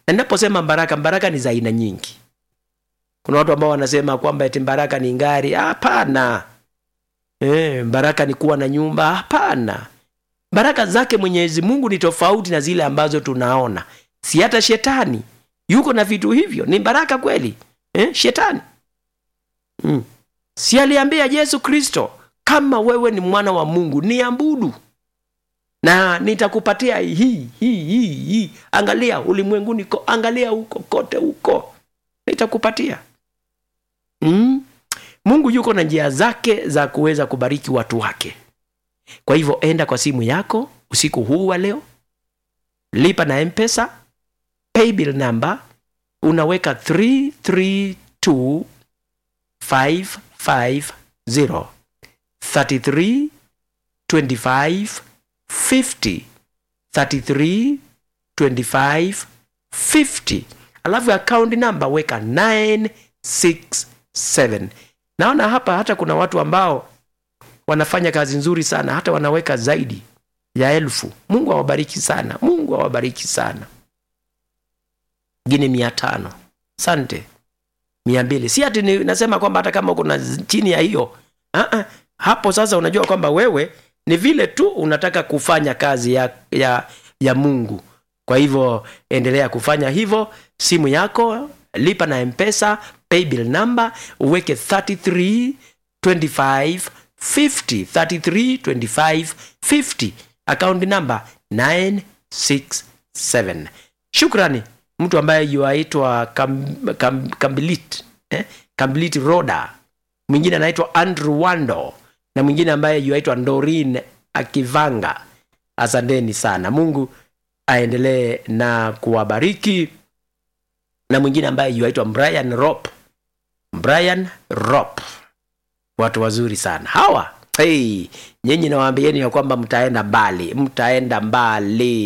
na ninaposema baraka baraka ni za aina nyingi kuna watu ambao wanasema kwamba eti baraka ni ngari hapana e, baraka ni kuwa na nyumba hapana baraka zake mwenyezi mungu ni tofauti na zile ambazo tunaona si hata shetani yuko na vitu hivyo ni baraka kweli eh, shetani mm. si aliambia yesu kristo kama wewe ni mwana wa mungu niabudu na nitakupatia hii hii hii hii angalia ulimwenguni ko angalia huko kote huko nitakupatia mm? mungu yuko na njia zake za kuweza kubariki watu wake kwa hivyo enda kwa simu yako usiku huu wa leo lipa na mpesa paybill number unaweka 332 550 33 25 50 33 25 50 alafu account number weka 967 naona hapa hata kuna watu ambao wanafanya kazi nzuri sana hata wanaweka zaidi ya elfu mungu awabariki sana mungu awabariki sana ngine mia tano sante mia mbili si ati ni- nasema kwamba hata kama kuna z- chini ya hiyo uh-uh. hapo sasa unajua kwamba wewe ni vile tu unataka kufanya kazi ya, ya, ya mungu kwa hivyo endelea kufanya hivyo simu yako lipa na mpesa paybill number uweke 33 25 50 33 25 50 account number 967 shukrani mtu ambaye yuaitwa kam, kam, kambilit eh? kambilit roda mwingine anaitwa andrew wando na mwingine ambaye yuaitwa ndorin akivanga asanteni sana mungu aendelee na kuwabariki na mwingine ambaye yuaitwa brian rop brian rop watu wazuri sana hawa hey, nyinyi nawaambieni ya kwamba mtaenda mbali mtaenda mbali